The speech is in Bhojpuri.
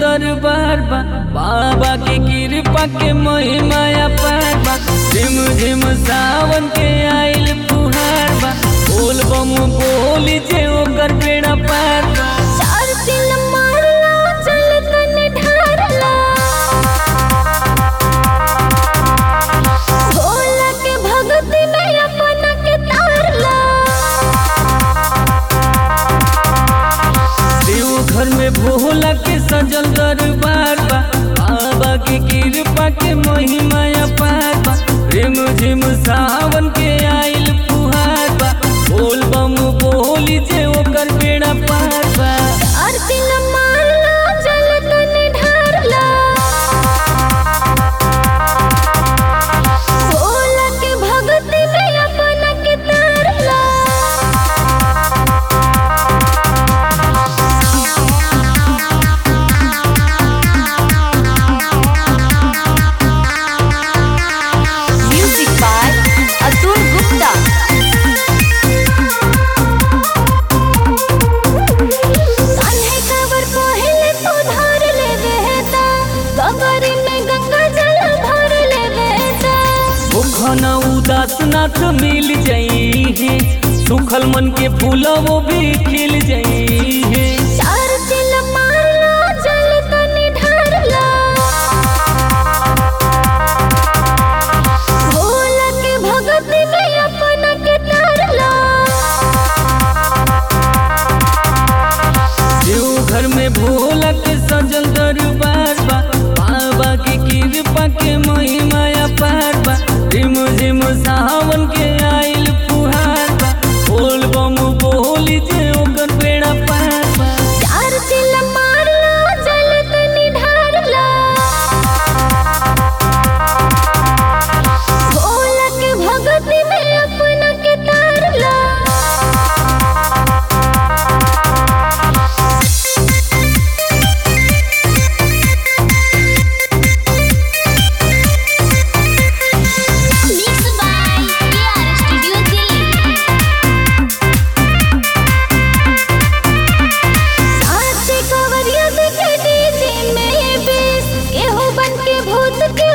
दरबार बा बाबा के कृपा के महिमाया पार बा झिम झिम सावन के आइल फुहार बा बोल बम बोली जे ओकर बेड़ा पार बा चार दिन मारला चल तने ढारला भोला के भक्ति में अपना के तारला देव घर में भोला के सजल दरबार बा बाबा के कृपा के महिमाया पार बा रिम झिम सावन के आइल फुहार बा बोल बम बोली जे ओकर बेड़ा पार बा चार दिन मारला चल तने ढारला भोला के भक्ति में अपना के तारला Music by Atul Gupta. कान्हे कवर पहले तो धार ले बेटा कबरी में गंगा जल भर ले बेटा भूखन उदास नाथ मिल जाई है सुखल मन के फूल वो भी खिल जाई है चार चिल मारला जल तने ढारला भोला के भक्ति में अपना के तारला देव घर में भोला के सजल दरबार बा बाबा के कृपा के महिमाया पार बा रिम झिम सावन के आइल फुहार बा बोल बम बोली जे ओकर बेड़ा पार बा चार चिल मारला जल तने ढारला भोला के भक्ति में अपना के तारला Mixed by KR Studio Delhi. साथे कवरिया देखे डीजे में बेस केहू बन के भूत के